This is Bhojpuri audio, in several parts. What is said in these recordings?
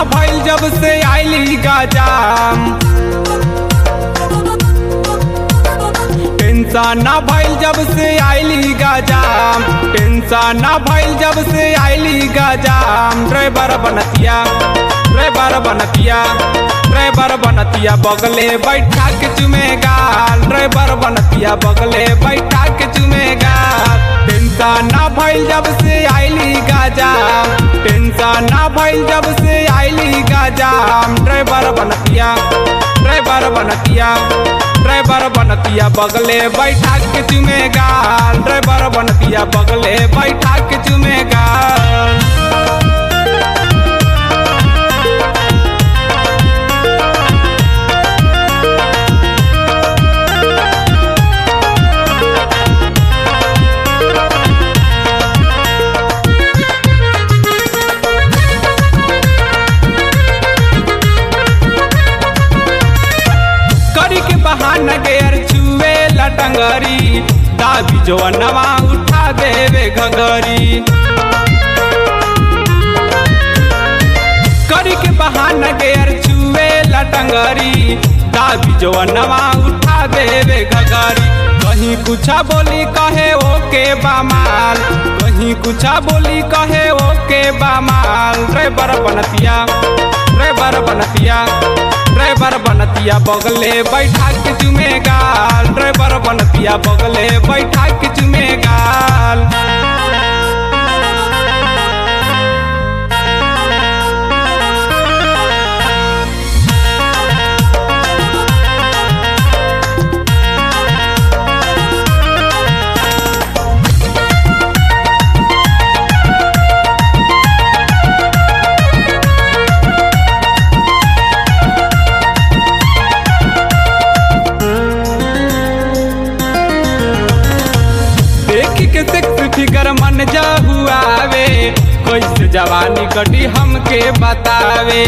भइल जब से आइली गजाम टेंशन ना भइल जब से आइली गजाम टेंशन ना भइल जब से आइली गजाम ड्राइवर बनतिया ड्राइवर बनतिया ड्राइवर बनतिया बगले बैठा के चुमेगा ड्राइवर बनतिया बगले बैठा के चुमेगा टेंशन ना भइल जब से आइली गजाम टेंशन ना भइल जब से आइली गजाम ड्राइवर बनतिया ड्राइवर बनतिया ड्राइवर बनतिया बगले बैठा के चुमेगा ड्राइवर बनतिया बगले बैठा के चुमेगा करी के बहाना गेर छुए लटंगरी दाबी जो नवा उठा देवे घगरी करी के बहाना गेर छुए लटंगरी दाबी जो नवा उठा देवे घगरी कहीं कुछा बोली कहे ओके बामाल कहीं कुछा बोली कहे ओके बामाल ड्राइवर बनतिया ड्राइवर बनतिया ड्राइवर बनतिया बगले बैठा के चुमेगा ड्राइवर बनतिया बगले बैठा के चुमेगा देखी के सेक्स फिगर मन जा हुआवे कैसे जवानी कटी हमके बतावे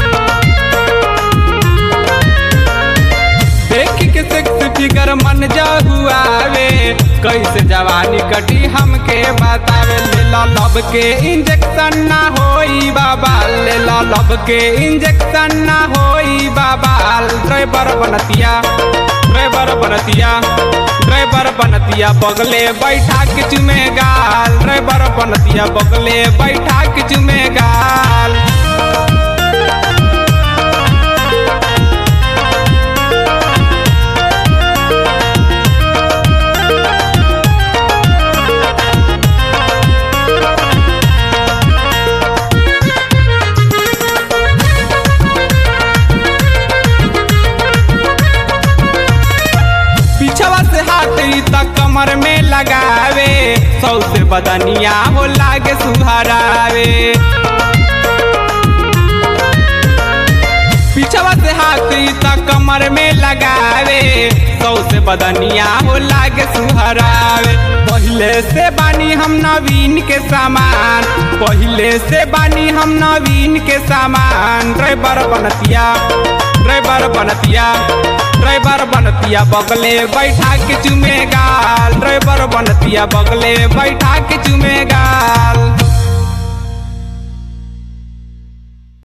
देखी के सेक्स फिगर मन जा हुआवे कैसे जवानी कटी हमके बतावे ले लो लब के इंजेक्शन ना होई बाबा ले लो लब के इंजेक्शन ना होई बाबा ड्राइवर बनतिया ड्राइवर बनतिया ड्राइवर बनतिया बगले बैठा के चुमेगा ड्राइवर बनतिया बगले बैठा के चुमेगा पीछवा से हाथ ई तक कमर में लगावे सौ से बदनिया हो लागे सुहरावे पीछवा से हाथ ई तक कमर में लगावे सौ से बदनिया हो लागे सुहरावे पहले से बानी हम नवीन के सामान पहले से बानी हम नवीन के सामान ड्राइवर बनतिया ड्राइवर बनतिया ड्राइवर बनतिया बगले बैठा के चुमेगा ड्राइवर बनतिया बगले बैठा के चुमेगा